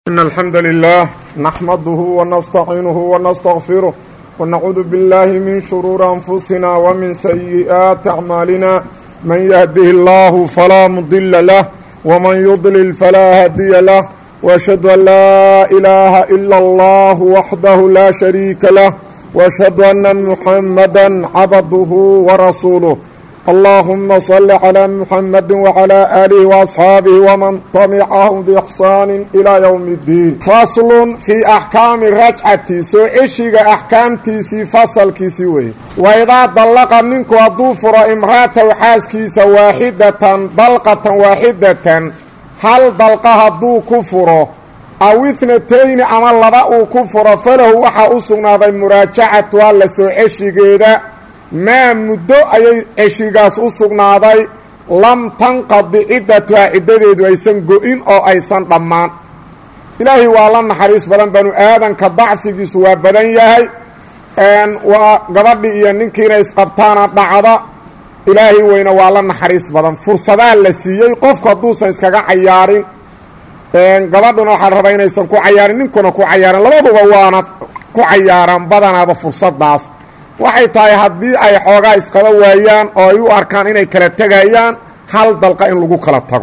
إن الحمد لله نحمده ونستعينه ونستغفره ونعوذ بالله من شرور أنفسنا ومن سيئات أعمالنا من يهده الله فلا مضل له ومن يضلل فلا هادي له وأشهد أن لا إله إلا الله وحده لا شريك له وأشهد أن محمدا عبده ورسوله اللهم صل على محمد وعلى آله وأصحاabه ومن طمعهم بإحsaan إلى يوم الdiin fasl fii أxkaami rajcati soo ceshiga axkaamtiisii fasalkiisii weye waidaa dallaqa ninku hadduu furo imraataw xaaskiisa waaxidatan dalqatan waaxidatan hal dalqa hadduu ku furo aw itnatayni ama laba uu ku furo falahu waxaa u sugnaaday muraajacatuha la soo ceshigeeda maa muddo ayay ceshigaas u sugnaaday lam tanqadi ciddatuhaa ciddadeedu aysan go-in oo aysan dhammaan ilaahay waa la naxariis badan banu aadanka dacfigiisu waa badan yahay waa gabadhii iyo ninkiina isqabtaana dhacda ilaahay weyne waa la naxariis badan fursadaa la siiyey qofku hadduusan iskaga cayaarin gabadhuna waxaa rabaa inaysan ku cayaarin ninkuna ku cayaarin labaduba waana ku cayaaraan badanaaba fursadaas waxay tahay haddii ay xoogaa isqaba waayaan oo ay u arkaan inay kala tegayaan hal dalqa in lagu kala tago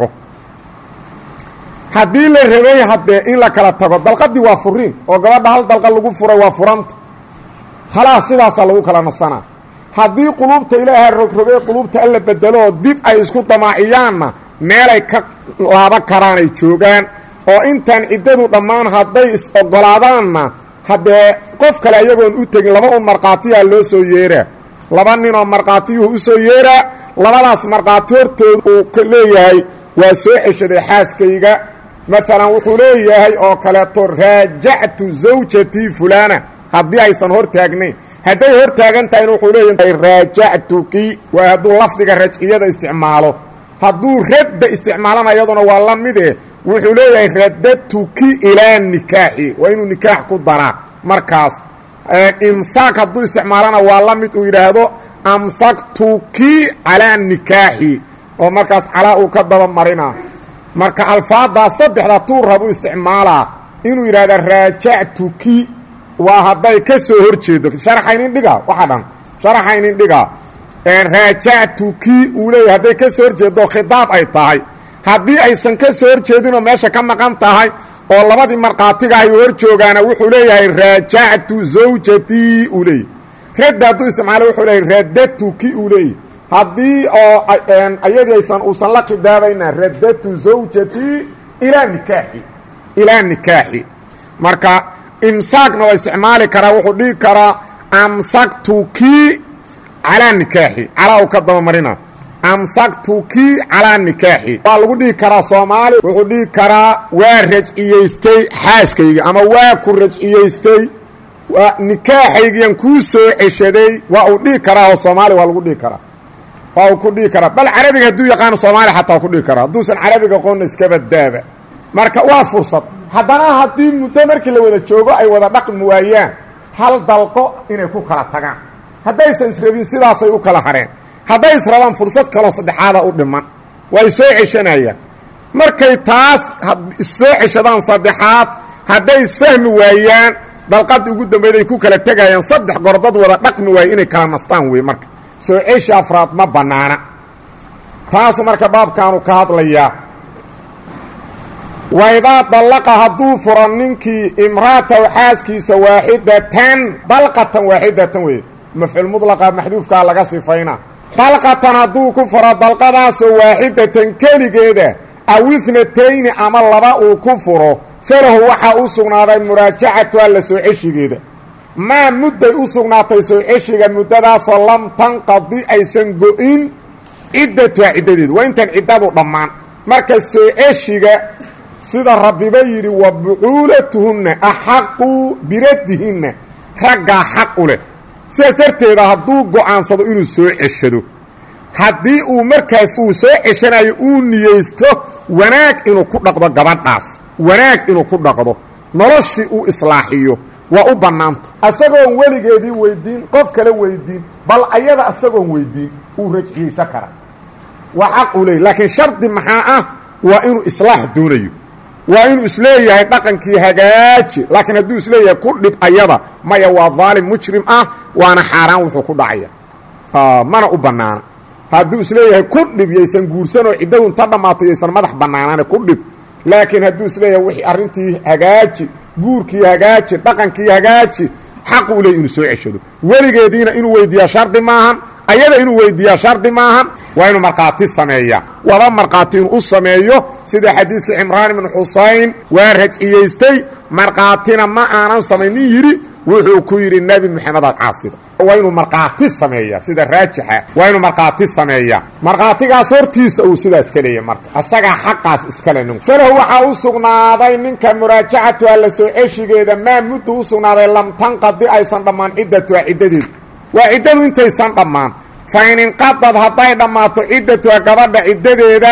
haddii la rabay haddee in la kala tago dalqadii waa furiin oo gabadha hal dalqa lagu furay waa furanta khalaas sidaasaa lagu kala nasanaa haddii quluubta ilaaha rogrogay quluubta alla bedelo oo dib ay isku damaaciyaanna meelay ka laaban karaan ay joogaan oo intaan ciddadu dhammaan hadday is ogolaadaanna haddee qof kale ayagoon u tegin laba un markhaatiyaa loo soo yeeraa laba ninoo markhaatiyuhu u soo yeeraa labadaas markhaati hortooda uu leeyahay waa soo ceshaday xaaskayga maalan wuxuu leeyahay oo kaleeto raajactu zawjatii fulaana haddii aysan hor taagnayn hadday hor taagan tahayna wuxuu leeyahay raajactuki waa hadduu lafdiga rajciyada isticmaalo hadduu radda isticmaalana iyaduna waa la mide wuxuu leeyahay radatuki ilaa nikaaxi waa inuu nikaax ku daraa markaas imsaak hadduu isticmaalana waa la mid uu yidhaahdo amsaktuki calaa nikaaxi oo markaas calaa uu ka daba marina marka alfaaddaa saddexda tuu rabu isticmaalaa inuu yidhahda raajactuki waa hadday ka soo hor jeedo sharaxaynin dhiga waxa dhan sharaxaynin dhiga raajactuki uu leeyahay hadday ka soo hor jeedo khidaab ay tahay haddii aysan ka soo hor jeedinoo meesha ka maqan tahay oo labadii markhaatiga ay hor joogaana wuxuu leeyahay raajactu zawjatii uu leeyahy radda hadduu isticmaalo wuxuu leeyahy radatuki uu leeyahy haddii oo ayadii aysan uusan la khidaabayna radatu zawjatii ilaa nikaaxi ilaa nikaaxi marka imsaakna waa isticmaali karaa wuxuu dhihi karaa amsaktuki calaa nikaaxi calaa uu ka dabamarina amsaktuki calaa nikaaxi waa lagu dhihi karaa soomaali wuxuu dhihi karaa waa rajciyaystay xaaskayga ama waa ku rajciyaystay waa nikaaxaygiyan kuu soo ceshaday waa uu dhihi karaa oo soomaali waa lagu dhihi karaa waa uu ku dhihi karaa bal carabiga hadduu yaqaano soomaali xataa waa ku dhihi karaa hadduusan carabiga aqoonna iskaba daaba marka waa fursad haddana haddii muddo markii la wada joogo ay wada dhaqmi waayaan hal dalqo inay ku kala tagaan haddaysan israbin sidaasay u kala hareen hadday israbaan fursad kaloo saddexaada u dhiman way soo ceshanayaan markay taas issoo ceshadaan saddexaad hadday isfahmi waayaan dalqadii ugu dambayda ay ku kala tegayaan saddex gordad wada dhaqmi waaye inay kala nastaan wey marka soo ceshi afraad ma bannaana taasu marka baabkaanu ka hadlayaa waidaa dallaqa hadduu furo ninkii imraataw xaaskiisa waaxidatan dalqatan waaxidatan wey mafcuul mudlaqa maxduufkaa laga sifayna dalqatan hadduu ku furo dalqadaasoo waaxidatan keligeeda aw itnatayni ama laba uu ku furo falahu waxaa u sugnaaday muraajacatuha la soo ceshigeeda maa mudday u sugnaatay soo ceshiga muddadaasoo lam tanqadi aysan go-in ciddatuha ciddadeedu waa intaan ciddadu dhammaan marka soo ceshiga sida rabbiba yidhi wa bucuulatuhunna axaqu biraddihinna raggaa xaq u leh sidaas darteeda hadduu go'aansado inuu soo ceshado haddii uu markaas uu soo ceshanayo uu niyeysto wanaag inuu ku dhaqdo gabadhaas wanaag inuu ku dhaqdo noloshii uu islaaxiyo waa u bannaanta asagoon weligeedii weyddiin qof kale weyddiin bal ayada asagoon weyddiin uu rajciyeysan karaa waa xaq uu leeyay laakiin shardi maxaa ah waa inuu islaax doonayo waa inuu isleeyahay dhaqankii hagaaji laakiin hadduu isleeyahay ku dhib ayada maya waa daalim mujrim ah waana xaaraan wuxuu ku dhacaya mana u bannaana hadduu isleeyahay ku dhib yaysan guursanoo ciddadu inta dhammaato yaysan madax bannaanaane ku dhib laakiin hadduu isleeyahay wixii arrintii hagaaji guurkii hagaaji dhaqankii hagaaji xaq uu leey inuu soo ceshado weligeediina inuu weydiiyaa shardi maahan ayada inuu weydiiyaa shardi maahan waa inuu markhaati sameeya waba markhaati inuu u sameeyo sida xadiidkii cimraan ibnu xusayn waa rajciyaystay markhaatina ma aanan samaynin yidhi wuxuu ku yidhi nebi moxamedaad caasida waa inuu markhaati sameeya sida raajixa waa inuu markhaati sameeya markhaatigaas hortiisa uu sidaas ka leeya marka asagaa xaqaas iskale ninku falahu waxaa u sugnaaday ninka muraajacatuha la soo ceshigeeda maa muddu u sugnaaday lam tanqadi aysan dhammaan ciddatuha ciddadeedu waa ciddadu intaysan dhammaan fa in inqadad hadday dhammaato ciddatuha gabadha ciddadeeda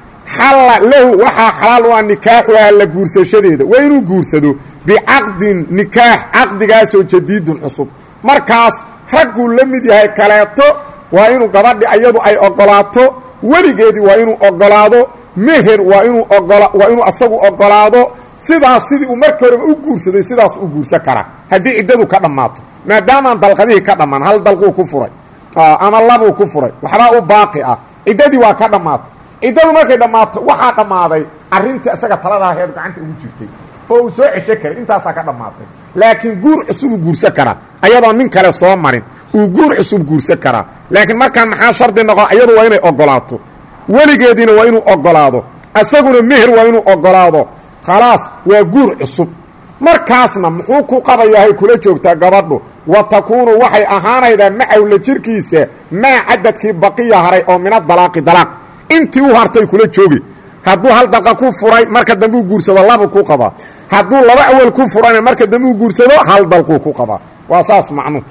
xalla lahu waxaa xalaal u ah nikaaxuha la guursashadeeda waa inuu guursado bicaqdin nikaax caqdigaasoo jadiidun cusub markaas ragguu la mid yahay kaleeto waa inuu gabadhi ayadu ay ogolaato weligeedii waa inuu ogolaado meher waa inuu ogola waa inuu asagu ogolaado sidaas sidii uu markii horeba u guursaday sidaas u guursan karaa haddii ciddadu ka dhammaato maadaamaan dalqadihii ka dhammaan hal dalquu ku furay ama labuu ku furay waxbaa u baaqi ah ciddadii waa ka dhammaatay ciddadu markay dhammaato waxaa dhammaaday arrintii isaga taladaheed gacanta ugu jirtay oo uu soo cesho karay intaasaa ka dhammaatay laakiin guur cusubuu guursan karaa ayadoo nin kale soo marin uu guur cusub guursan karaa laakiin markaan maxaa shardi noqo ayadu waa inay ogolaato weligeediina waa inuu ogolaado isaguna meher waa inuu ogolaado khalaas waa guur cusub markaasna muxuu ku qabayahay kula joogtaa gabadhu wa takuunu waxay ahaanaydaa macahu la jirkiisa maa cadadkii baqiya haray oo mina dalaaqi dalaaq intii u hartay kula joogi hadduu hal dalqa ku furay marka dambe u guursado labu ku qabaa hadduu laba awal ku furana marka dambe u guursado hal dalquu ku qabaa waa saas macnuhu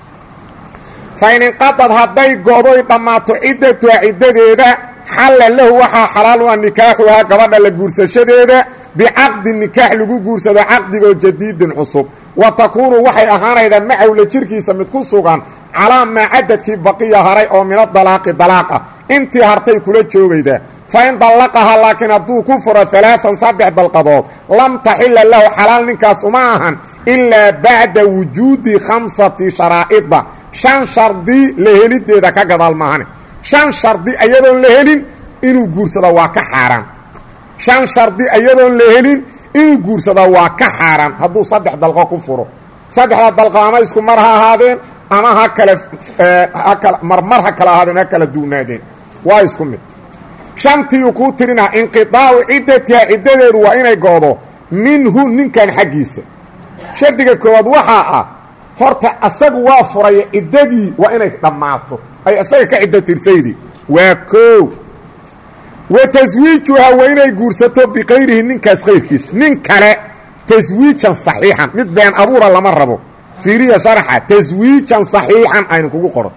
fa in inqadad hadday go'doy dhammaato ciddatuha ciddadeeda xalla lahu waxaa xalaal u ah nikaaxuhaa gabadha la guursashadeeda bicaqdi nikaax lagu guursado caqdigoo jadiidin cusub wa takuunu waxay ahaanaydaa macahu la jirkiisa mid ku sugan calaa maa cadadkii baqiya haray oo mina dalaaqi dalaaq ah intii hartay kula joogayda fa in dallaqahaa laakiin hadduu ku furo alaaan saddex dalqadood lam taxila lahu xalaal ninkaas uma ahan ilaa bacda wujuudi khamsati sharaa'ida shan shardi la helideeda ka gadaal maahane shan shardi ayadoon la helin inuu guursado waa ka xaaraan shan shardi ayadoon la helin inuu guursado waa ka xaaraan hadduu saddex dalqo ku furo saddexda dalqo ama isku mar ha ahaadeen ama ha kale hakal marmar ha kala ahaadeen ha kala duunaadeen waa isku mid shantiiu kuu tirinaa inqiطaacu ciddatiha ciddadeedu waa inay goodo minhu ninkan xaggiisa shardiga koowaad waxaa ah horta asagu waa furaya ciddadii waa inay dhammaato ay isaga ka ciddo tirsaydii waa koow wa taswiijuhaa waa inay guursato bikayrihi ninkaas kayrkiisa nin kale taswiijan saxiixan mid been abuura lama rabo fiiriya sharaxa taswiijan saxiixan aynu kugu qoran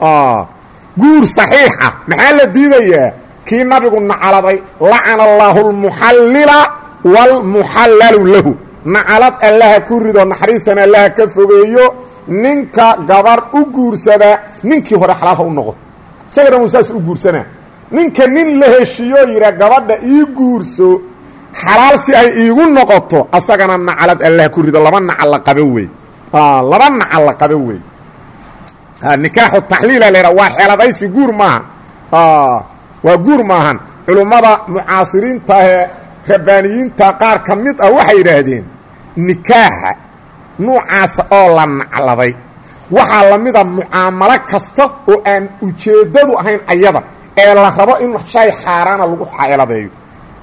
guur saxiix ah maxaa la diidayaa kii nabigu nacaladay lacana allaahu almuxallila waalmuxallalu lahu nacalad allaha ku rido naxariistana allaha ka fogeeyo ninka gabar u guursada ninkii hore xalaalha u noqoto isaga dhan uu saas u guursanaa ninka nin la heshiiyoo yidhaa gabadha ii guurso xalaal si ay iigu noqoto asagana nacalad allaha ku rido laba nacal la qabo wey laba nacal la qabo wey nikaaxu taxliila laydha waa xeeladaysi guur maaha waa guur maahan culummada mucaasiriinta ee rabbaaniyiinta qaar ka mid ah waxay yidhaahdeen nikaaxa nuucaasa oo la nacladay waxaa la mida mucaamalo kasta oo aan ujeeddadu ahayn ayada ee la rabo in shay xaaraana lagu xeeladeeyo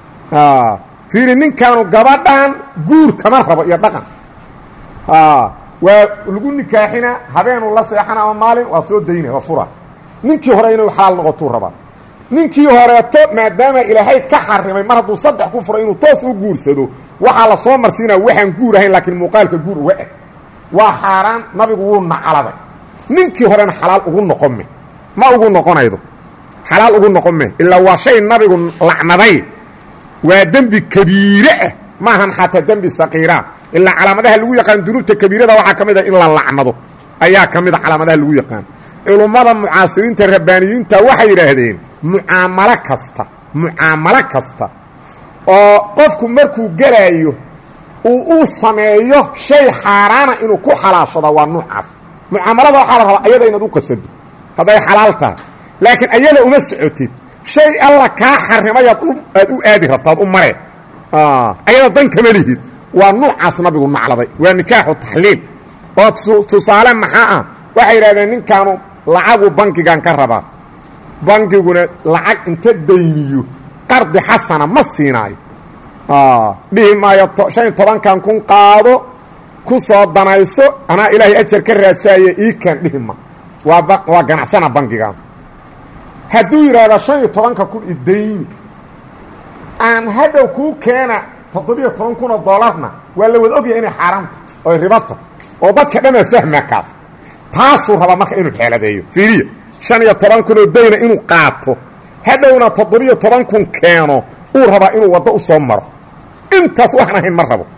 fiiri ninkaanu gabadhan guur kama rabo iyo dhaqan waa lagu nikaaxina habeenuu la seexana ama maalin waa soo dayna waa fura ninkii hore inuu xalaal noqotuu rabaa ninkii horeeto maadaama ilaahay ka xarimay mar hadduu saddex ku furo inuu toos u guursado waxaa la soo marsiinaa waxaan guur ahayn laakiin muuqaalka guur uga eg waa xaaraan nabigu wuu nacaladay ninkii horena xalaal ugu noqon me ma ugu noqonaydo xalaal ugu noqon me ilaa waa shay nabigu lacnaday waa dembi kabiire ah maahan xataa dembi saqiira ilaa calaamadaha lagu yaqaan dunuubta kabiirada waxaa ka mid a in la lacnado ayaa ka mid a calaamadaha lagu yaqaan culummada mucaasiriinta rabbaaniyiinta waxay yidhaahdeen mucaamalo kasta mucaamalo kasta oo qofku markuu gelaayo uu uu sameeyo shay xaaraana inuu ku xalaashado waa nuucaas mucaamalada waxaa la rabaa ayada inaad u qasado hadday xalaal tahay laakiin ayada uma socotid shay alla kaa xarimayaad aad u aadi rabtaad u mareen ayada dan kama lihid waa nuucaas nabigu nacladay waa nikaaxu taxliil oo tusaale maxaa ah waxay yidhahdeen ninkaanu lacagu bankigan ka rabaa bankiguna lacag inta dayniyo qardi xasana ma siinaayo dhihi maayo shan iyo tobankan kun qaado ku soo danayso anaa ilaahay ajar ka raadsaaye iikan dhihi ma waa waa ganacsana bankigan hadduu yidhaahdo shan iyo tobanka kun idayni aan hadhow kuu keena toddobiyo toban kun oo doolarna waa la wada ogyahay inay xaaraanta oy ribata oo dadka dhanaa fahmaa kaas taasuu rabaa marka inuu xeeladeeyo fiiriya shan iyo toban kun oo dayna inuu qaato hadhowna toddobiyo toban kun keeno uu rabaa inuu waddo u soo maro intaas waxaan ahayn ma rabo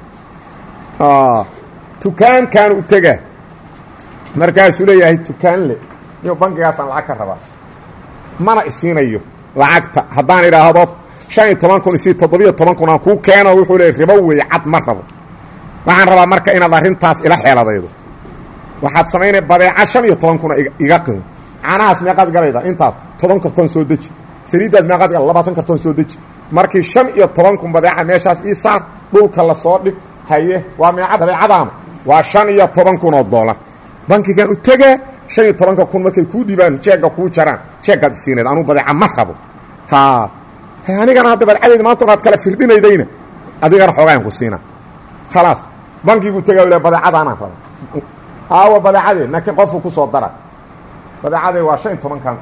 dukaankaan u tegaa markaasuu leeyahay dukaan le iyo bankigaasaan lacag ka rabaa mana isiinayo lacagta haddaan idhaahdo shan iyo toban kun isii toddobiyo toban kun aan kuu keeno wuxuu leey ribo weeye cad ma rabo waxaan rabaa marka inaad arrintaas ila xeeladaydo waxaad samaynay badeeca shan iyo toban kuna iga qimo caanahaas meeqaad galayda intaas toban kartoon soo deji saliiddaas meeqaad gal labaatan kartoon soo deji markii shan iyo toban kun badeeca meeshaas ii saar dhulka la soo dhig haye waa meeca badeecadaana waa shan iyo toban kun oo doolar bankigan u tegaa shan iyo tobanka kun markay kuu dhibaan jeegga kuu jaraan jeeggaad isiinayd anuu badeeca ma rabo ha anigana hadda badeecadayda maanta onaad kala firdhinaydayna adigana xoogaan ku siina khalaas bankigu tegaa ila badeecadaanaan raba aawa badeecadee laakiin qofku ku soo dara badeecadee waa shan iyo tobankan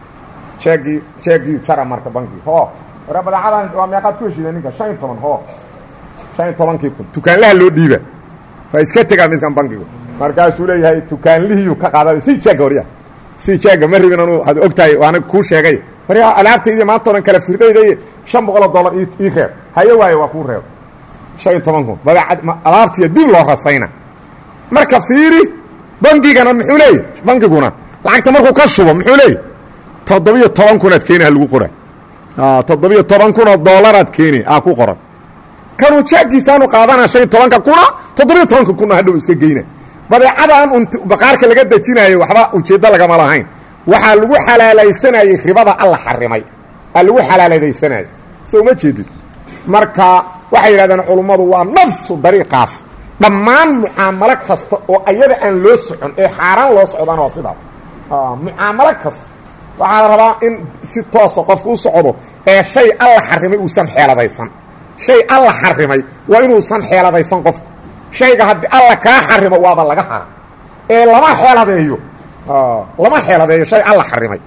jeegii jeegii jara marka bankii ho ore badeecadan waa meeqaad ku heshiida ninka shan iyo toban ho shan iyo tobankii kun dukaanlaha loo dhiiba waa iska tegaa midkan bankigu markaasuu leeyahay dukaanlihiiyu ka qaada si jeegga warya si jeegga ma rabin anuu ad og tahay waana kuu sheegay waryaa alaabtaydi maanta o dhan kala firdhaydaye shan boqoloo dollar ii reeb haye waaye waa kuu reeb shan iyo toban kun badeecad alaabtiiya dib loo rasayna marka fiiri bankigana muxuu leeyahy bankiguna lacagta markuu ka shubo muxuu leeyahy toddobiyo toban kunaad keeni ha lagu qora toddobiyo toban kun oo doolaraad keeni aa ku qoran kanuu jaagiisaanu qaadana shan iyo tobanka kuna toddobiyo tobanka kuna hadhow iska geyna badeecadan un baqaarka laga dejinaayo waxba ujeeddo lagama lahayn waxaa lagu xalaalaysanayey ribada alla xarimay aa lagu xalaaladaysanayay soo ma jeedid marka waxay yidhahdeen culummadu waa nafsu dariiqaas dhammaan mucaamalo kasta oo ayada aan loo socon ee xaaraan loo socdaan waa sidaas mucaamalo kasta waxaa la rabaa in si toosa qofku u socdo ee shay alla xarimay uusan xeeladaysan shay alla xarimay waa inuusan xeeladaysan qofku shayga haddii alla kaa xarimo waaba laga hara ee lama xeeladeeyo lama xeeladeeyo shay alla xarimay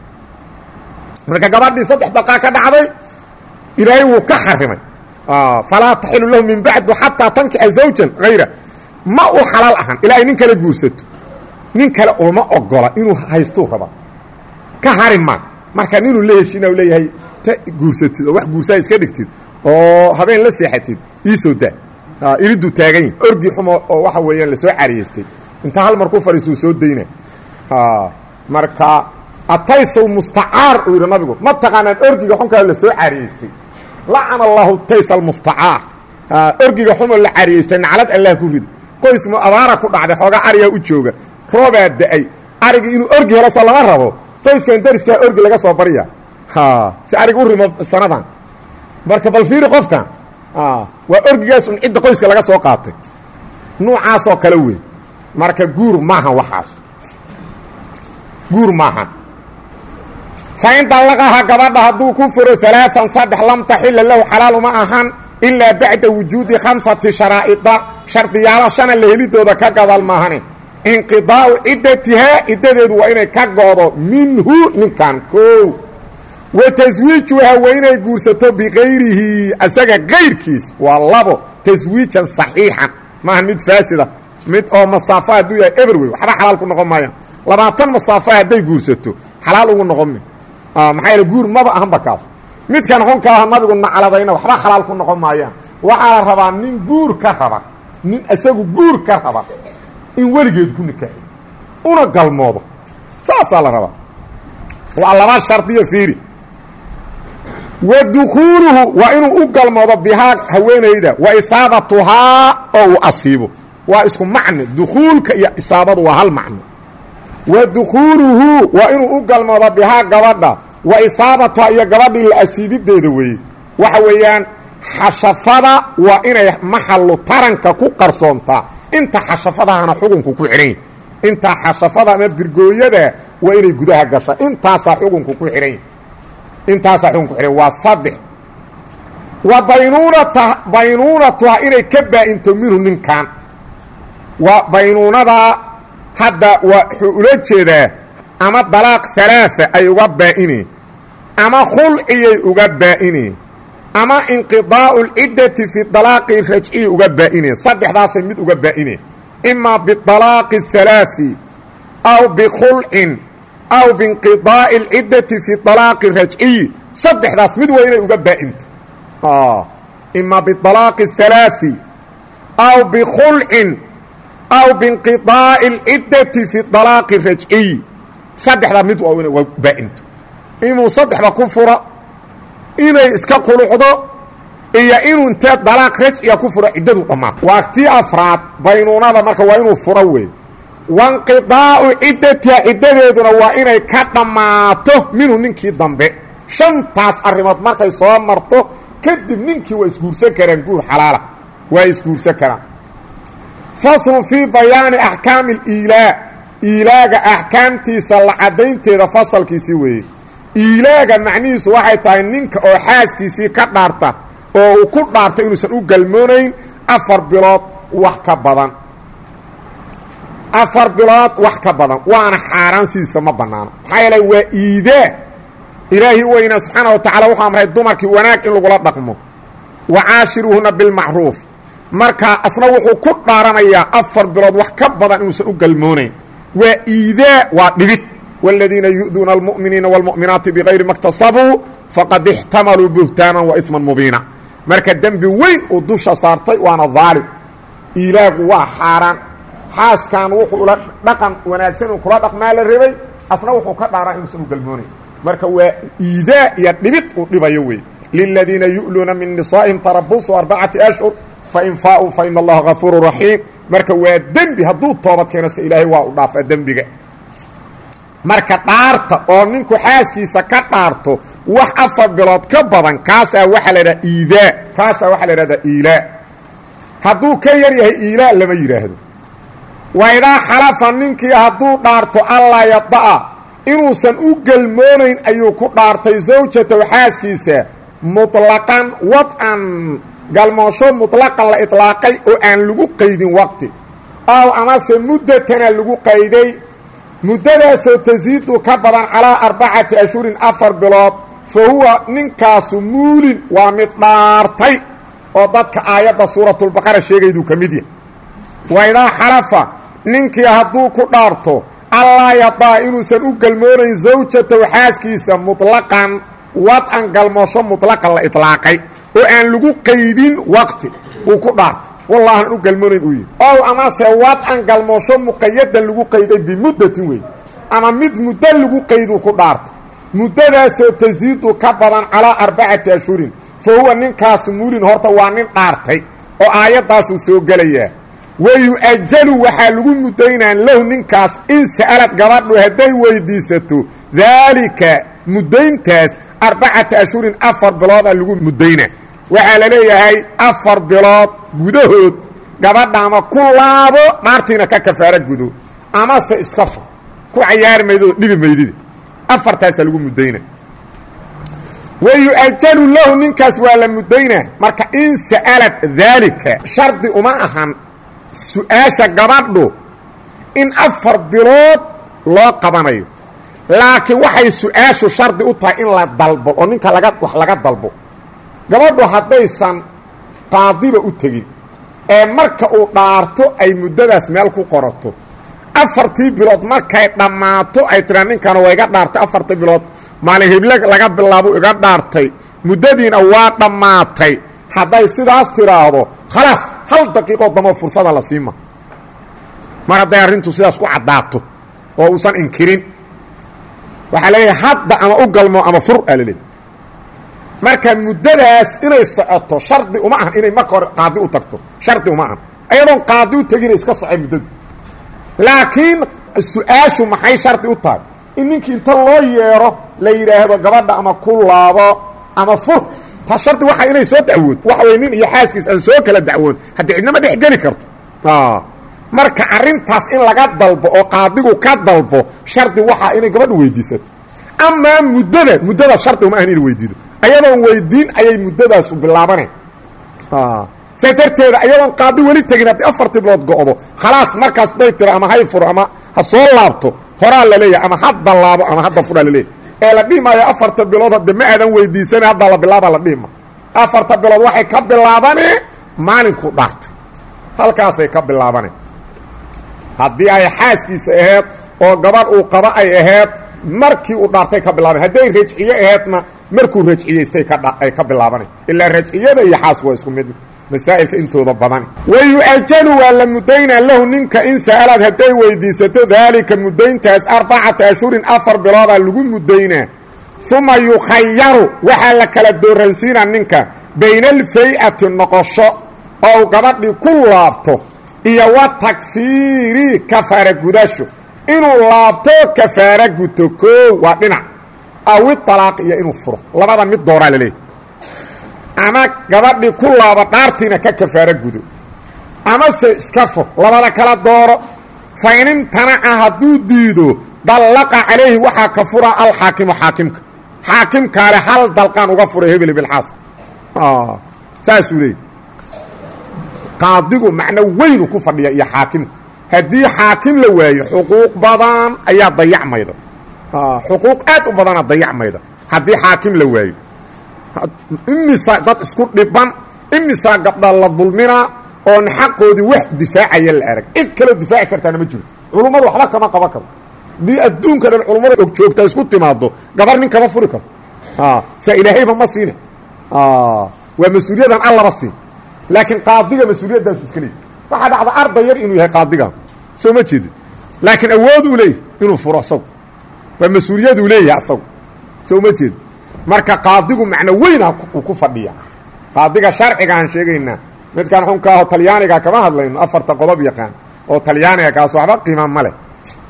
marka gabadhii saddex daqaa ka dhacday ilaahay wuu ka xarimay falaa taxilu lahu min bacdu xataa tankixa zawjan hayra ma u xalaal ahan ilaa ay nin kale guursato nin kale uma ogola inuu haystuu raba ka hari ma marka ninuu la heshiina u leeyahay ta guursatid oo wax guursaa iska dhigtid oo habeen la seexatid iisoo daa iriduu taagan yahi orgii xumo oo waxa weeyaan lasoo cariyeystay inta hal mar ku fadhiisuu soo dayna marka ataysow mustacaar uu yidhi nabigu ma taqaanaan orgiga xunkaa lasoo cariyeystay lacana allahu tays almustacaar orgiga xumoo la cariyeystay naclad allah ku rido qoys mu abaara ku dhacday xoogaa arigaa u jooga roobaa da-ay arigii inuu orgi helo soo lama rabo qoyskan dariskaa orgi laga soo barya si arig u rimo sanadan marka bal fiiri qofkan waa orgigaas un cidda qoyska laga soo qaatay nuucaasoo kale wey marka guur maahan waxaas guur maahan fain dallaqaha gabadha hadduu ku furo alaaan saddex lam taxila lahu xalaal uma ahan ilaa bacda wujuudi khamsati sharaa'ida shardiyaala shana la helidooda ka gadal maahane inqidaa'u ciddatihaa ciddadeedu waa inay ka goodo minhu ninkan koow wa taswiijuhaa waa inay guursato bikayrihi asaga kayrkiis waa labo taswiijan saxiixan maaha mid faasida mid oo masaafo hadduu yahay everway waxba xalaal ku noqon maayaan labaatan masaafo hadday guursato xalaal ugu noqon ma maxaa yaele guur maba ahanba kaas midkan xunkaaha nabigu nacladayna waxba xalaal ku noqon maayaan waxaa la rabaa nin guur ka raba nin isagu guur ka raba in weligeed ku nikaaxi una galmoodo saasaa la rabaa waa laba shardiyo fiiri wa dukhuuluhu waa inuu u galmoodo bihaa haweenayda wa isaabatuhaa oo uu asiibo waa isku macno dukhuulka iyo isaabadu waa hal macno wa dukhuuluhu waa inuu u galmoodo bihaa gabadha wa isaabatuhaa iyo gabadhii la asiibideeda weeye waxa weeyaan xashafada waa inay maxallu taranka ku qarsoontaa inta xashafadahana xukunku ku xidhan yahy intaa xashafada ama birgooyada waa inay gudaha gasha intaasaa xukunku ku xidhan yahy intaasaa xukunku xidhan waa saddex wa baynuunata baynuunatuha inay ka baa-into minhu ninkan waa baynuunadaa hadda waa wuxuu ula jeedaa ama dalaaq halaaثa ay uga baa-ineen ama khulciyay uga baa-ineen ama inqidaa'u اlciddati fi dalaaqi rajciyi uga baa-ineen saddexdaasay mid uga baa-ineen imaa biطalaaqi الhalaaثi aw bikhulcin aw biinqidaa'i اlciddati fi طalaaqi rajciyi saddexdaas mid waa inay uga baa-into imaa biطalaaqi الhalaaثi aw bikhulcin aw biinqidaa'i اlciddati fi طalaaqi rajciyi saddexdaa mid waa inay uga baa-into inuu saddexda ku furo inay iska qulucdo iyo inuu intee dalaaq rajciga ku furo ciddadu dhammaato waa tii afraad baynuunada marka waa inuu furo wey wainqidaa'u ciddatiha ciddadeeduna waa inay ka dhammaato minhu ninkii dambe shantaas arrimood markay soo marto kadib ninkii waa isguursan karaan guur xalaala waa isguursan karaan faslun fii bayaani axkaami aliilaa iilaaga axkaamtiisa la caddaynteeda fasalkiisii weeye iilaaga macnihiisu waxay tahay ninka oo xaaskiisii ka dhaarta oo uu ku dhaarta inuusan u galmoonayn afar bilood wax ka badan afar bilood wax ka badan waana xaaraan sidiisa ma bannaano maxaa yeelay waa iidaa ilaahi weynaa subxaana wa tacala wuxuu amray dumarkii wanaag in lagula dhaqmo wa caashiruuhuna bilmacruuf marka asna wuxuu ku dhaaranayaa afar bilood wax ka badan inuusan u galmoonayn waa iidaa waa dhibid والذيina يؤduuna المؤمiنiina والمؤمiنaaتi بغayri ma اktasabuu faqad اxtamaluu buhtaaنا وإثma mubiina marka dembi weyn uu dusha saartay waana ظaalim ilaagu waa xaaraan xaaskan wuxuu ula dhaqan wanaagsan uu kula dhaqmaa la rabay asna wuxuu ka dhaaraa inuusan u galmoonayn marka waa iidaa iyo dhibid uu dhibayo wey للذiina يu'luuna min نisaaئiهim tarabusu أربacaةi أشهر fain faaءuu fain اllaha غafuur رaحيim marka waa dembi hadduu toobad keeno se ilaahay waa u dhaafaa dembiga marka dhaarta oo ninku xaaskiisa ka dhaarto wax afar bilood ka badan kaasaa waxaa la idhaha iidaa kaasaa waxaa la idhahdaa iilaa hadduu ka yar yahay iilaa lama yidhaahdo waydaa xalafa ninkii hadduu dhaarto allaa yada'a inuusan u gelmoonayn ayuu ku dhaartay zawjatow xaaskiisa muطlaqan wadcan galmoosho muطlaqan la iطlaaqay oo aan lagu qaydin waqti ow amase muddatana lagu qayday muddadaasoo tasiidu ka badan calaa arbacati ashhurin afar bilood fa huwa ninkaasu muulin waa mid dhaartay oo dadka aayadda suuratulbaqara sheegayduu ka mid yahay waydaa xalafa ninkii hadduu ku dhaarto allaa yadaa inuusan u galmoonayn zawjatow xaaskiisa muطlaqan wadcan galmoosho muطlaqan la iطlaaqay oo aan lagu qaydin waqti uu ku dhaartay wallaahan u galmoonayn uu yihi ow amase wadcan galmoosho muqayadan lagu qayday bimuddatin wey ama mid muddo lagu qayduu ku dhaartay muddadaasoo tasiidu ka badan calaa arbacati ashhurin fa huwa ninkaasu muulin horta waa nin dhaartay oo aayaddaasuu soo gelayaa wa yu-ajalu waxaa lagu muddaynaa lahu ninkaas in sa'alad gabadhu hadday weydiisato daalika muddayntaas arbacata ashhurin afar biloodaa lagu muddaynaa waxaa la leeyahay afar bilood gudahood gabadha ama ku laabo dhaartiina ka kafaaro gudo amase iska fur ku cayaari maydoo dhibi maydida afartaasaa lagu muddayna wa yu-ajalu lahu ninkaas waa la muddaynaa marka in sa'alad daalika shardi uma ahan su-aasha gabadhu in afar bilood loo qabanayo laakiin waxay su-aashu shardi u tahay in la dalbo oo ninka laga wax laga dalbo gabadhu haddaysan qaadiba u tegin ee marka uu dhaarto ay muddadaas meel ku qorato afartii bilood markay dhammaato ay tiraa ninkana waa iga dhaartay afartii bilood maalin hible laga bilaabo iga dhaartay muddadiina waa dhammaatay hadday sidaas tiraahdo khalaas hal daqiiqoo damo fursada la siima mar hadday arrintu sidaas ku caddaato oo uusan inkirin waxaa leeyahay hadda ama u galmo ama fur aa laleeyahy marka muddadaas inay socoto shardi uma ahan inay marka hore qaadi u tagto shardi uma ahan ayadoon qaadi u tegina iska socay muddadu laakiin su-aashu maxay shardi u tahay in ninkii inta loo yeero la yidhaahdo gabadha ama ku laabo ama fur ta shardi waxa inay soo dacwood waxa wey nin iyo xaaskiis aan soo kala dacwoon haddii cidnama dhex geli karto marka arrintaas in laga dalbo oo qaadigu ka dalbo shardi waxaa inay gabadhu weydiisato amaa muddada muddada shardi uma ahan inay weydiido ayadoon weydiin ayay muddadaasu bilaabaneen saas darteeda ayadoon qaadi weli tegin haddii afartii bilood go'do khalaas markaas day tiro ama hay furo ama ha soo laabto horaa la leeyahay ama hadda laabo ama hadda furaa la leeyahy ee la dhihi maayo afarta bilood hadde ma aadan weydiisana haddaa la bilaabaa la dhihi maayo afarta bilood waxay ka bilaabanee maalinku dhaartay halkaasay ka bilaabaneen haddii ay xaaskiisa aheed oo gabadh uu qaba ay aheyd markii uu dhaartay ka bilaaban hadday rajciye aheedna markuu rajciyaystay ay ka bilaabanay ilaa rajciyada iyo xaasku waa isku mid masaa'ilka intooda badani wayu'ajanu waa la muddaynaa lahu ninka in sa'alaad hadday weydiisato daalika muddayntaas arbacata ashhurin afar biloodaa lagu muddaynaa uma yukhayaru waxaa la kala dooransiinaa ninka bayna alfay-ati noqosho oo uu gabadhii ku laabto iyo wa takfiiri kafaara gudasho inuu laabto kafaara guto koo waa dhinac awi talaaq iyo inuu furo labada mid dooraa laleeyahy ama gabadhii ku laaba dhaartiina ka kafaaro gudo amase iska fur labada kala dooro fa in imtanaca hadduu diido dallaqa calayhi waxaa ka furaa alxaakimu xaakimka xaakimkaale hal dalqaan uga furay hebel bilxaaska saasuu leeyay qaadigu macno weynu ku fadhiya iyo xaakimku haddii xaakim la waayo xuquuq badan ayaa dayacmayda xuquuq aad u badana dayacmayda haddii xaakim la waayo imisaa dad isku dhiban imisaa gabdha la dulminaa oon xaqoodii wax difaacaya la arag cid kaloo difaaci kartaana ma jiro culummadu waxba kama qaban karo haddii adduunka dhan culummada og joogtaa isku timaado gabar nin kama furi karo saa ilaahayba ma siina waa mas-uuliyadan allaba siin laakiin qaadiga mas-uuliyadaasu iska leeyay waxaa dhacda arday yar inuu yahay qaadiga soo ma jeedin laakiin awood uu leeyahy inuu furo asagu waa mas-uuliyaduu leeyahay asagu soo ma jeedin marka qaadigu macno weyna uu ku fadhiya qaadiga sharciga aan sheegaynaa midkaan xunka aho talyaaniga kama hadlayno afarta qodob yaqaan oo talyaaniga kaas waxba qiima ma leh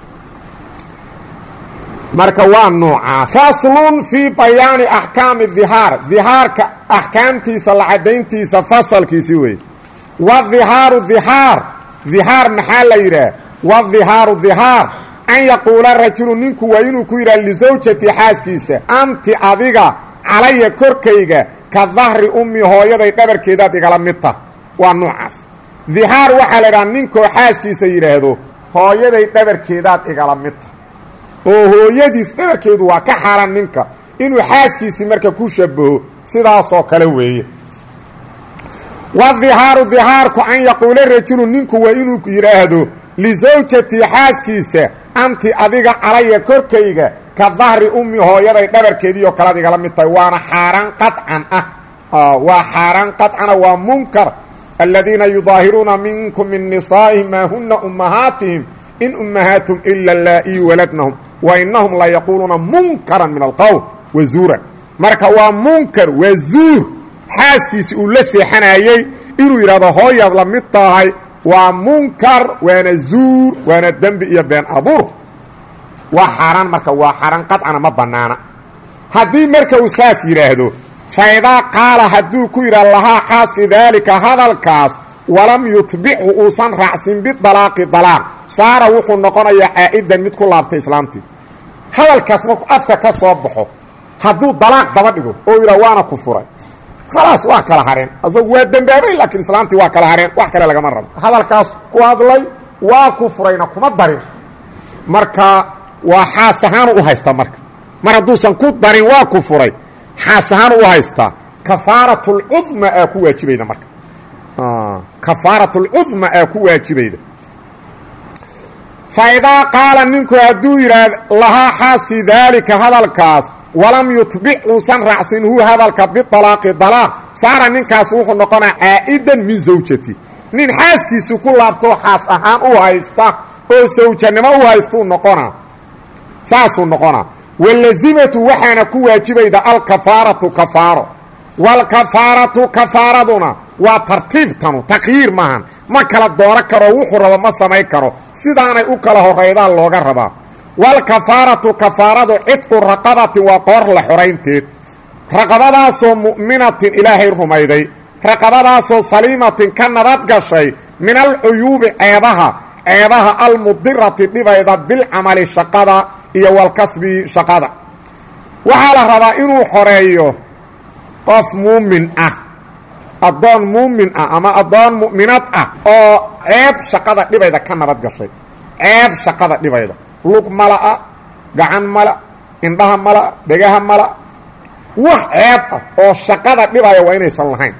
marka waa noocaa faslun fii bayaani axkaami dihaar dihaarka axkaamtiisa la caddayntiisa fasalkiisi wey wadihaaru dihaar dihaar maxaa la yidhaah wadihaaru dihaar an yaquula rajulu ninku waa inuu ku yidhaha lisawjati xaaskiisa anti adiga calaya korkayga ka dahri ummi hooyaday dhabarkeedaad igala mid tah waa noocaas dihaar waxaa la idhaha ninkoo xaaskiisa yidhaahdo hooyaday dhabarkeedaad igala mid tah oo hooyadiis dhabarkeedu waa ka xaran ninka inuu xaaskiisii marka ku shabaho sidaasoo kale weeye wadihaaru dihaarku an yaquula rajulu ninku waa inuu yidhaahdo lisawjatii xaaskiisa anti adiga calaya korkayga ka dahri ummi hooyaday dhabarkeediioo kalead igala mid tahay waana xaaraan qaطcan ah waa xaaraan qaطcana waa munkar aladiina yudaahiruuna minkum min nisaa'ihim maa huna ummahaatihim in ummahaatum ila laa-ii waladnahum wa inahum la yaquuluuna munkaran min alqowl wa zuuran marka waa munkar waa zuur xaaskiisi uu la seexanayey inuu yidhahdo hooyaad la mid tahay waa munkar waana zuur waana dembi iyo been abuur waa xaaraan marka waa xaaraan qadcana ma bannaana haddii marka uu saas yidhaahdo faidaa qaala hadduu ku yidhah lahaa xaaskii daalika hadalkaas walam yutbichu uusan raacsin bidalaaqi dalaaq saara wuxuu noqonayaa caa'idan mid ku laabtay islaamtii hadalkaas markuu afka ka soo baxo hadduu dalaaq daba dhigo oo yidhah waana ku furay khalaas waa kala hareen asagu waa dembaabay laakiin islaamtii waa kala hareen wax kale lagama rabo hadalkaas ku hadlay waa ku furayna kuma darin marka waa xaas ahaanu u haystaa marka mar hadduusan ku darin waa ku furay xaas ahaan u haystaa kafaaratulcudma aa ku waajibayda marka kafaaratulcudma aa ku waajibayda fa idaa qaala ninku hadduu yidhaah lahaa xaaskii daalika hadalkaas walam yutbic uusan raacsin hu hadalka bialaaqi dalaaq saara ninkaas wuxuu noqonaa caa'idan min zawjati nin xaaskiisi ku laabtoo xaas ahaan u haysta oo sawjanimo u haystuu noqonaa saasuu noqonaa walazimatu waxaana ku waajibayda alkafaaratu kafaaro waalkafaaratu kafaaraduna waa tartiibtanu takyiir maahan ma kala dooro karo wuxuu rabo ma samayn karo sidaanay u kala horeydaan looga rabaa waalkafaaratu kafaaradu cidqu raqabatin waa qoor la xoraynteed raqabadaasoo mu'minatin ilaahay rumayday raqabadaasoo saliimatin ka nabad gashay min alcuyuubi ceebaha ceebaha almudirati dhibayda bilcamali shaqada iyo walkasbi shaqada waxaa la rabaa inuu xoreeyo qof muumin ah addoon muumin ah ama addoon mu'minad ah oo ceeb shaqada dhibayda ka nabad gashay ceeb shaqada dhibayda lug mala'a gacan mala indhaha mala dhegaha mala wax ceeb ah oo shaqada dhibaya waa inaysan lahayn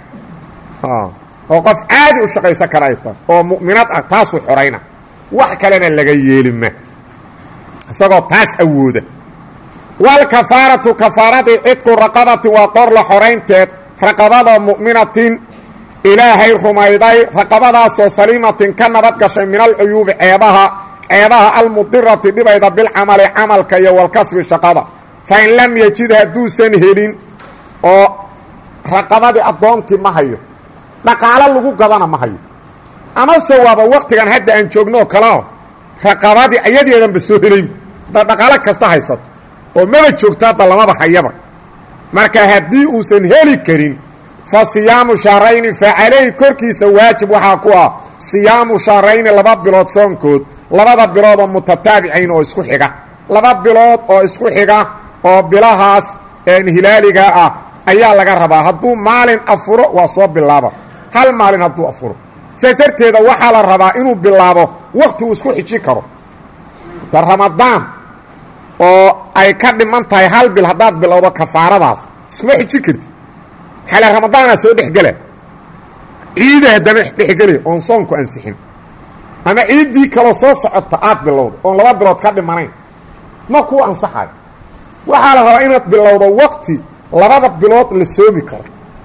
oo qof caadi u shaqaysan kara ay tahay oo mu'minad ah taasuu xorayna wax kalena laga yeelima isagoo taas awooda waalkafaaratu kafaaradii cidqu raqabatin waa qor la xoraynteed raqabada mu'minatin ilaahay rumayday raqabadaasoo saliimatin ka nabad gashay min alcuyuubi ceebaha ceebaha almudirati dhibayda bilcamali camalka iyo walkasbi shaqada fa in lam yejid hadduusan helin oo raqabadii addoonkii ma hayo dhaqaalo lagu gadana ma hayo amase waaba waktigan hadda aan joognooo kaleo raqabadii ayadeedanba soo helay haddaad dhaqaalo kasta haysato oo maba joogto hadda lamaba hayaba marka haddii uusan heli karin fa siyaamu shahrayni fa calayhi korkiisa waajib waxaa ku ah siyaamu shahrayni laba bilood soonkood labada bilood oo mutataabicayn oo isku xiga laba bilood oo isku xiga oo bilahaas hilaaliga ah ayaa laga rabaa hadduu maalin afuro waa soo bilaaba hal maalin hadduu afuro saas darteeda waxaa la rabaa inuu bilaabo wakti uu isku xiji karo da ramadaan oo ay ka dhiman tahay hal bil haddaad bilowdo kafaaradaas iskuma xiji karti xale ramadaanaa soo dhexgela ciida haddana dhexgeli oon soonku ansixin ama ciiddii kaloo soo socota aad bilowdo oon laba bilood ka dhimanayn ma kuu ansaxayo waxaa la rabaa inaad bilowdo wakti labada bilood la soomi karo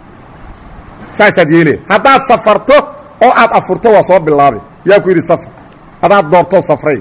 saasaad yeelaya haddaad safarto oo aad afurto waa soo bilaabay yaa ku yidhi safar hadaad doorto safray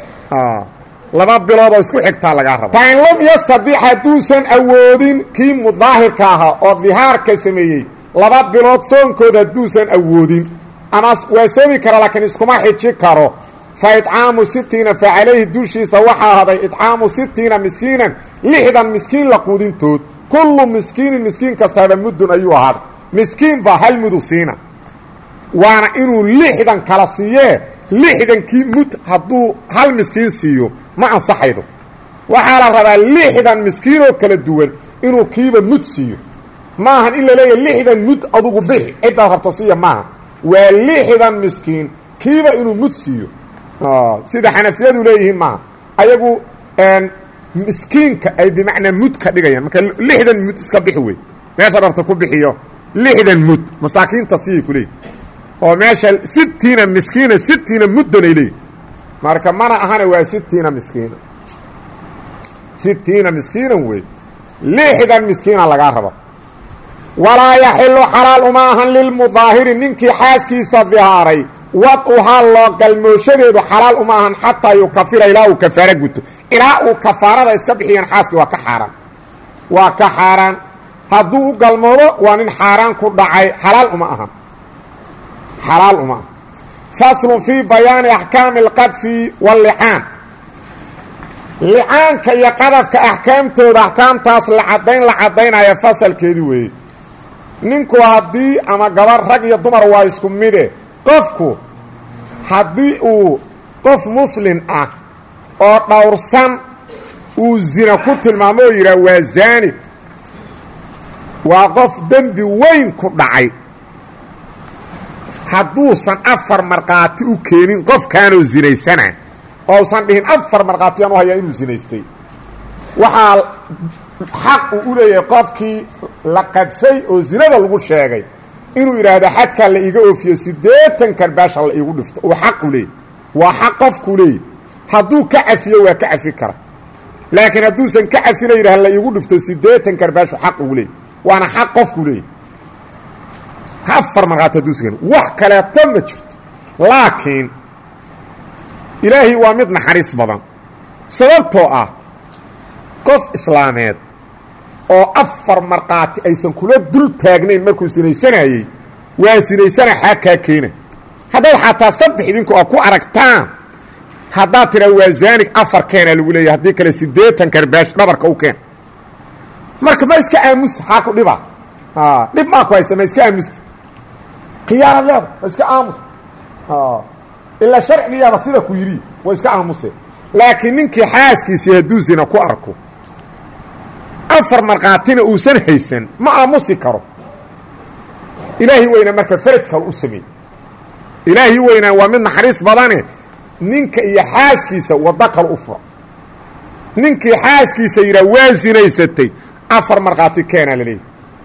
laba bilood oo isku xigtaa lagaa raba fain lam yastadic hadduusan awoodin kii mudaahirka ahaa oo dihaarka sameeyey laba bilood soonkood hadduusan awoodin ama waa soomi kara laakiin iskuma xiji karo fa idcaamu sitiina fa calayhi dushiisa waxaa ahaday idcaamu sitiina miskiinan lixdan miskiin la quudintood kullu miskiinin miskiin kastaaba muddun ayuu ahaaday miskiin baa hal mudu siina waana inuu lixdan kala siiyee lixdankii mud hadduu hal miskiin siiyo ma ansaxaydo waxaa la rabaa lixdan miskiinoo kala duwan inuu kiiba mud siiyo maahan in la leeyahay lixdan mud adugu bixi ciddaad rabto siiya maaha waa lixdan miskiin kiiba inuu mud siiyo sida xanafiyadu leeyihiin maaha ayagu miskiinka ay bimacnaa mud ka dhigayaan marka lixdan mud iska bixi wey meesha rabta ku bixiyo lixdan mud masaakiinta siyay ku leeyihi oo meesha sitiina miskiina sitiina muddan ay leeyihi marka mana ahana waa sitiina miskiina sitiina miskiinan wey lixdan miskiina lagaa raba walaa yaxilu xalaal uma ahan lilmudaahiri ninkii xaaskiisa dihaaray wad-uhaa loo galmooshadeedu xalaal uma ahan xataa yukafira ilaa uu kafaaro guto ilaa uu kafaarada iska bixiyaan xaaskii waa ka xaaraan waa ka xaaraan hadduu u galmoodo waa nin xaaraan ku dhacay xalaal uma ahan xalaal uma aha faslun fii bayaani axkaami alqadfi wallicaan licaanka iyo qadafka axkaamtooda axkaamtaas la caddayn la caddaynaya fasalkeedii weeye ninku haddii ama gabar rag iyo dumar waa isku mide qofku haddii uu qof muslin ah oo dhowrsan uu zina ku tilmaamo oo yidhaah waa zaani waa qof dembi weyn ku dhacay hadduusan afar markhaati u keenin qofkaanoo zinaysana ousan dhihin afar markhaatiyaan u hayaa inuu zinaystay waxaa xaq uu u leeyahay qofkii la qadfay oo zinada lagu sheegay inuu yidhaahdo xadkaa la iiga oofiyo siddeetan karbaasha la iigu dhifto uu xaq u leeyay waa xaq qofkuu leeyay hadduu ka cafiyo waa ka cafi kara laakiin hadduusan ka cafina yidhah la iigu dhifto siddeetan karbaashu xaq ugu leeyay waana xaq qofkuu leeyay afar markhaati hadduusan wax kaleeto ma jirto laakiin ilaahay waa mid naxariis badan sababtoo ah qof islaameed oo afar markhaati aysan kula dul taagnayn markuu sinaysanayey waa sinaysana xaa kaa keena haddaad xataa saddex idinku a ku aragtaan haddaad tidhaa waa zaanig afar keena lagu leeyahy haddii kale siddeetan karbaash dhabarka u keen marka ma iska aamusta xaa ku dhiba dhib maa ku haysta ma iska aamusta khiyaanad leeda ma iska aamus ilaa sharcigiyaaba sida ku yidhi waa iska aamuse laakiin ninkii xaaskiisii hadduu zina ku arko afar markhaatina uusan haysan ma aamusi karo ilaahi weyna marka faraj kale u sameey ilaahi weynaa waa mid naxariis badane ninka iyo xaaskiisa waddo kale u fura ninkii xaaskiisa yidhaha waa sinaysatay afar markhaati keenaa laleeyahy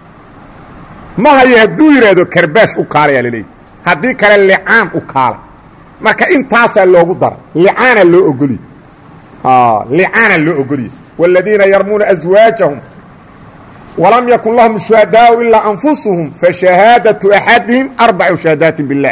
ma hayo hadduu yidhaahdo karbaash u kaalayaa laleeyahy haddii kale licaan u kaala marka intaasaa loogu dara licaana loo ogoliye licaana loo ogoliye wاladiina yarmuuna aswaajahum walam yakun lahum shuhadaau ilaa anfusuhum fashahaadaةu axadihim arbacu shahaadaati biاllah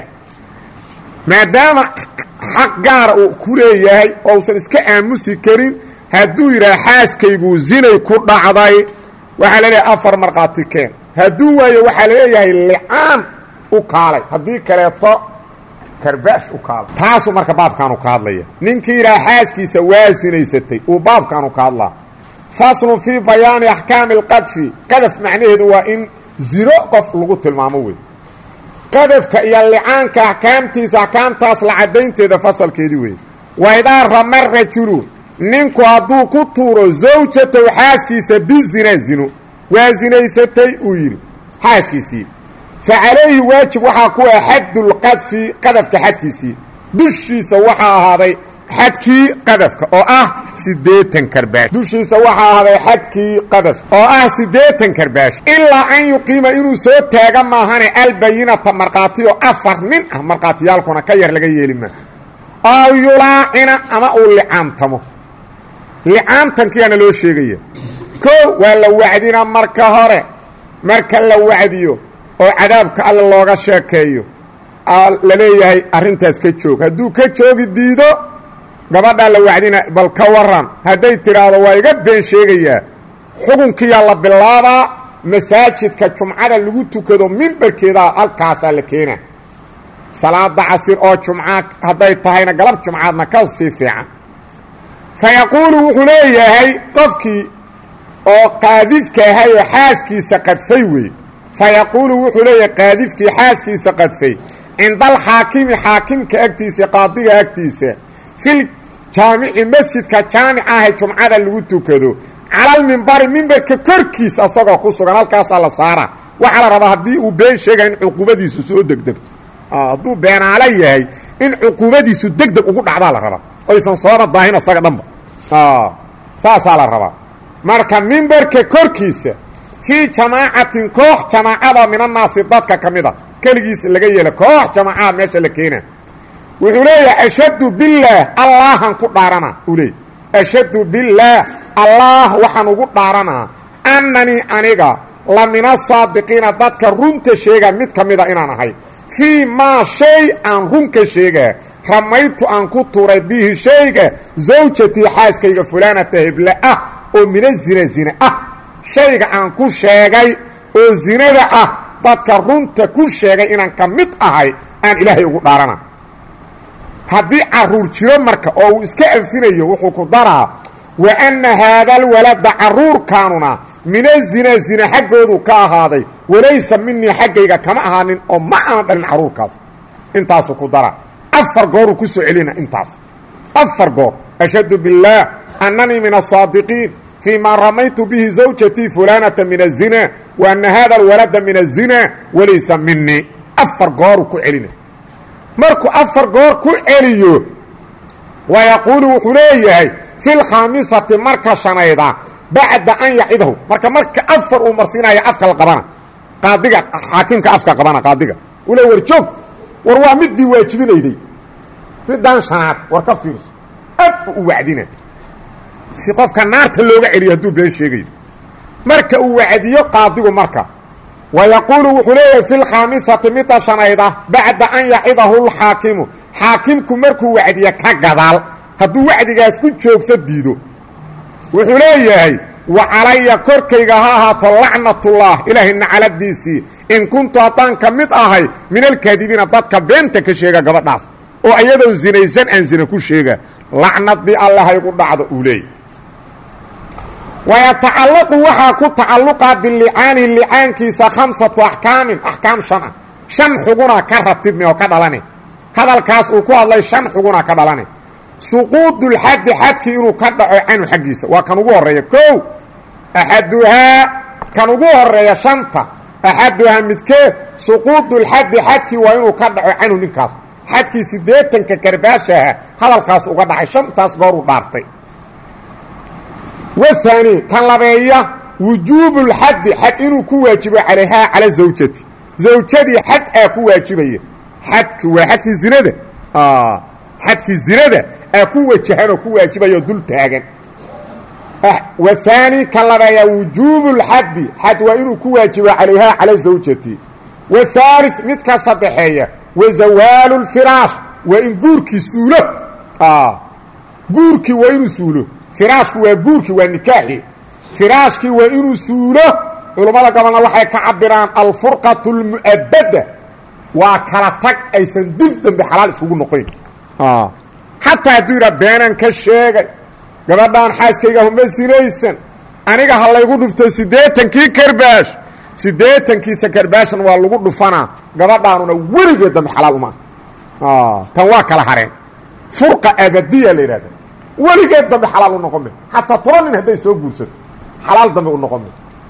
maadaama xaq gaara uu ku leeyahay oo usan iska aamusi karin hadduu yidhaha xaaskayguu zinay ku dhacday waxaa la leeyahay afar markhaati keen hadduu waayo waxaa laleeyahay licaan u kaalay haddii kaleeto karbaash u kaalay taasuu marka baabkaanu ka hadlaya ninkii yidhaha xaaskiisa waa sinaysatay uu baabkaanu ka hadlaa faslun fii bayaani axkaami alqadfi qadaf macnaheedu waa in ziro qof lagu tilmaamo wey qadafka iyo licaanka axkaamtiisa axkaamtaas la caddaynteeda fasalkeedii weeye waidaa rama rajulu ninku hadduu ku tuuro zawjatow xaaskiisa bizina zino waa zinaysatay uu yidhi xaaskiisii fa calayhi waajib waxaa ku ah xaddulqadfi qadafka xadkiisii dushiisa waxaa ahaaday xadkii qadafka oo ah siddeetan karbaash dushiisa waxaa ahaaday xadkii qadafka oo ah siddeetan karbaash ilaa an yuqiima inuu soo taaga maahane albayinata markhaatiyo afar nin ah markhaatiyaalkuna ka yar laga yeeli maa aw yulaacina ama uu licaantamo licaantankiyaana loo sheegaya koo waa la wacdina marka hore marka la wacdiyo oo cadaabka alle looga sheekeeyo la leeyahay arrintaas ka joog hadduu ka joogi diido gabadhaa la wacdina bal ka waran hadday tidhaahdo waa iga been sheegayaa xukunkiyaa la bilaabaa masaajidka jumcada lagu tukado mimbarkeedaa halkaasaa la keenaa salaada casir oo jumca hadday tahayna galab jumcaadna ka sii fiican fa yaquulu wuxuu leeyahay qofkii oo qaadifka ahay oo xaaskiisa qadfay wey fa yaquulu wuxuu leeyahay qaadifkii xaaskiisa qadfay cinda alxaakimi xaakimka agtiisa qaadiga agtiisa fil jaamici masjidka jaamica ahe jumcada lagu tukado calalmimbari mimbarka korkiisa asagoo ku sugan halkaasaa la saara waxaa la rabaa haddii uu been sheegaya in cuquubadiisu soo degdegto hadduu beenaalo yahay in cuquubadiisu degdeg ugu dhacdaa la rabaa oysan sooba daahin asaga dhanba saasaa la rabaa marka mimbarka korkiisa fii jamaacatin koox jamaacada minannaasi dadka ka mid a keligiis laga yeela koox jamaacaha meesha la keena wuxuu leeyahay ashhadu billaah allaahan ku dhaaranaa uu leeyay ashhadu billaah allaah waxaan ugu dhaaranaa annanii aniga la min asaadiqiina dadka runta sheega mid ka mida inaan ahay fii maa shay aan runka sheegaa ramaytu aan ku tuuray bihi shayga zawjatii xaaskayga fulaanata heble ah oo mina zina zina ah shayga aan ku sheegay oo zinada ah dadka runta ku sheegay inaan ka mid ahay aan ilaahay ugu dhaarana haddii caruur jiro marka oo uu iska anfinayo wuxuu ku daraa wa anna haadaalwalada carruurkaanuna mina zina zina xaggoodu ka ahaaday walaysa minii xaggayga kama ahaanin oo ma aan dhalin carruurkaas intaasuu ku daraa afar gooruu ku soo celina intaas afar goor ashhadu biاllaah annanii min asaadiqiin fii ma ramaytu bihi zawjatii fulaanata min الzina wa ana hada alwalada min الzina walaysa minii afar gooruu ku celina markuu afar goor ku celiyo wa yaquulu wuxuu leeyahay fi lkhaamisati marka shanayda bacda an yacidahu marka marka afar uu marsiinaya afka la qabana qaadiga xaakimka afka qabana qaadiga uu le war joog war waa midii waajibinayday midaan shanaad war ka fiirso ad u u wacdina si qofka naarta looga celiyo hadduu been sheegayo marka uu wacdiyo qaadigu marka wa yaquulu wuxuu leeyahay fi lkhaamisati midda shanayda bacda an yacidahu lxaakimu xaakimku markuu wacdiya ka gadaal hadduu wacdigaas ku joogsa diido wuxuu leeyahay wa calaya korkayga ha ahaato lacnatullah ilaahay nacaladiisii in kuntu haddaan ka mid ahay min alkaadibiina dadka beenta ka sheega gabadhaas oo iyadoo zinaysan aan zina ku sheega lacnadii allahaygu dhacdo uu leeyay wayatacallaqu waxaa ku tacalluqa bilicaani licaankiisa khamsatu axkaamin axkaam shan ah shan xuguna ka ratibmi oo ka dhalane hadalkaas uu ku hadlay shan xuguna ka dhalane suquudulxaddi xadkii inuu ka dhaco canhu xaggiisa waa kan ugu horreeya kow axaduhaa kan ugu horeeya shanta axaduhaa midkeed suquudulxaddi xadkii waa inuu ka dhaco canhu ninkaas xadkii siddeetanka karbaashaha hadalkaas uga dhacay shantaas goor uu dhaartay wahaani kan labeeya wujuubulxaddi xad inuu ku waajibo calayhaa cala zawjati zawjadii xad aa ku waajibaya xadki waa xadkii zinada xadkii zinada aa ku wajahan oo ku waajibaya oo dul taagan wahaani kan labeeya wujuubulxaddi xad waa inuu ku waajibo calayhaa cala zawjati wathaalith midka saddexeeya wa zawaalu lfiraash waa in guurkii suulo guurkii waa inuu suulo firaashku waa guurkii waa nikaaxi firaashkii waa inuu suulo culummada gobolna waxay ka cabiraan alfurqatu lmu'abada waa kala tag aysan dib dambe xalaal iskugu noqoyn xataa hadduu yidhaa beenan ka sheegay gabadhaan xaaskayga huma sinaysan aniga ha laygu dhufto siddeetankii karbaash siddeetankiisa karbaashna waa lagu dhufanaa gabadhaanuna weligeed dambe xalaal uma tan waa kala hareen furqa abadiya la yidhahda weligeed dambe xalaal u noqon me xataa toban nin hadday soo guursato xalaal dambe u noqon me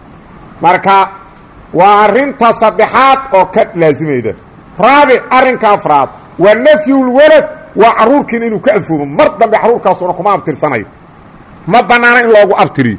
marka waa arrinta saddexaad oo ka laasimayda raabic arrinka afraad waa nafyulwalad waa carruurkiina inuu ka anfoomo mar dambe carruurkaasuna kuma abtirsanayo ma bannaana in loogu abtiriyo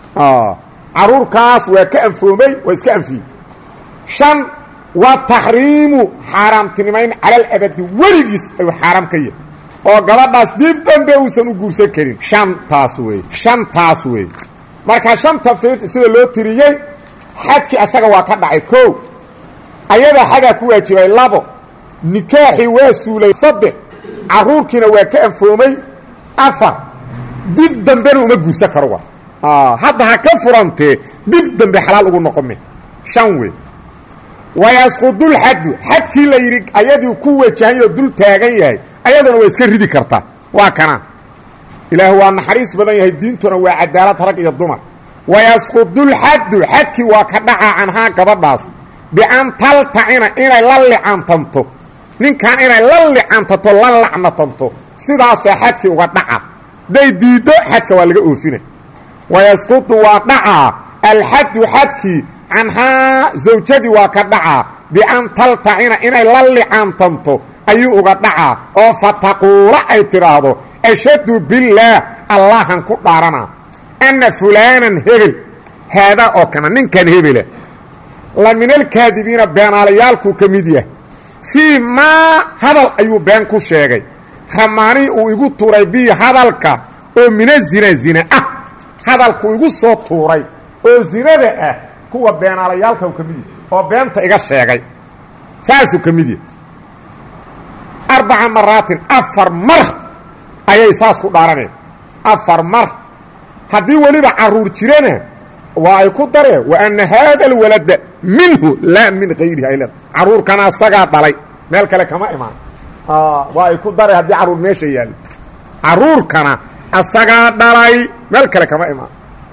carruurkaas waa ka anfoomay waa iska anfiyey shan waa taxriimu xaaraamtinimayn calal abadi weligiis ayuu xaaraam ka yahay oo gabadhaas dib dambe uusan u guursan karin shantaas wey shantaas wey marka shanta fiir sida loo tiriyey xadkii asaga waa ka dhacay kow ayadaa xagaa ku waajibay labo nikaaxii waa suulay saddex carruurkiina waa ka anfoomay afar dib dambena uma guursan karo wa hadda ha ka furantee dib dambe xalaal ugu noqon me shan wey wayasqudulxaddu xadkii la yidhi ayadii ku wajahanyoo dul taagan yahay ayaduna waa iska ridi kartaa waa kana ilaah waa naxariis badan yahay diintuna waa cadaalad rag iyo dumar wayasqudulxaddu xadkii waa ka dhacaa canhaa gabadhaas bian taltacina inay la licantanto ninkan inay la licantanto la lacnatanto sidaasaa xadkii uga dhaca day diiddo xadka waa laga oofina wayasqudu waa dhacaa alxaddu xadkii canhaa zawjadii waa ka dhacaa bian taltacina inay la licantanto ayuu uga dhacaa oo fataquula ay tidhaahdo ashhadu billaah allahan ku dhaaranaa anna fulaanan hebel haadaa oo kana ninkan hebela la min alkaadibiina beenaalayaalkuu ka mid yahay fii maa hadal ayuu been ku sheegay ramaanii uu igu tuuray bii hadalka oo mina zina zina ah hadalkuu igu soo tuuray oo zinada ah kuwa beenaalayaalka ka mid yahay oo beenta iga sheegay saasuu ka mid yahay arbaca maraatin afar mar ayay saas ku dhaaraneen afar mar haddii weliba carruur jirana waa ay ku dareen wa anna haada alwalada minhu laa min hayrihi ay leeda carruurkana asagaa dhalay meel kale kama imaan waa ay ku dareen haddii carruur meesha yaallo carruurkana asagaa dhalay meel kale kama imaan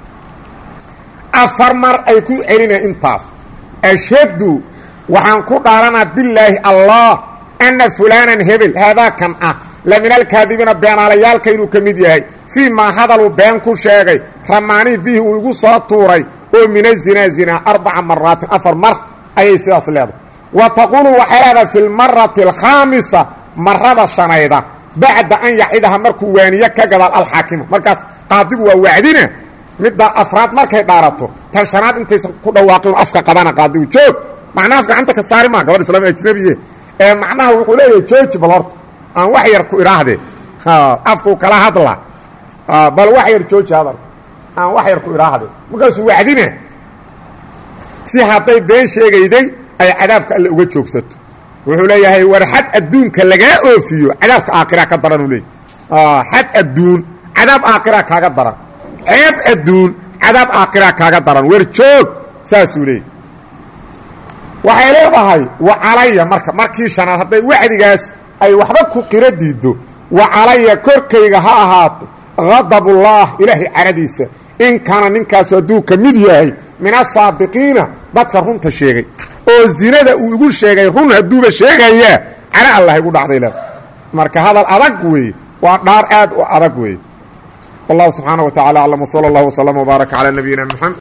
afar mar ay ku celineen intaas ashhadu waxaan ku dhaaranaa bilaahi allah anna fulaanan hebel haadaakan ah la min alkaadibiina beenaalayaalka inuu ka mid yahay fii maa hadaluu been ku sheegay ramaanii bihi uu igu soo tuuray oo mina zinaa zinaa arbaca maraatin afar mar ayay sidaas leedahay wa taquulu waxay leedahay fi lmarati alkhaamisa marada shanayda bacda an yacidaha markuu waaniye ka gadaal alxaakima markaas qaadigu waa wacdina midda afraad markay dhaarato tan shanaad intaysan ku dhawaaqin afka qabana qaadigu joog macnaha af gacanta ka saari maa gabadh islaam ajnabiye ee macnaha wuxuu leeyahay jooji bal horta aan wax yar ku idhaahdee afkuu kala hadla bal wax yar jooji hadal aan wax yar ku idhaahde markaasuu wacdina si hadday been sheegayday ay cadaabka alle uga joogsato wuxuu leeyahay war xad adduunka lagaa oofiyo cadaabka aakhira ka daran uu leeyay xad adduun cadaab aakhira kaaga daran ceeb adduun cadaab aakhira kaaga daran wer joog saasuu leeyay waxay leedahay wa calaya marka markii shanaad hadday wacdigaas ay waxba ku qiro diiddo wa calaya korkayga ha ahaato hadabullah ilaahay caradiisa in kaana ninkaasu hadduu ka mid yahay min asaadiqiina dadka runta sheegay oo zinada uu igu sheegay run hadduuba sheegayaa cara allah igu dhacday leeda marka hadal adag weeye waa dhaar aad u adag weeye wallahu subxaana wa tacala aclam wsala allahu wslama wbaaraka calaa nabiyina mxamed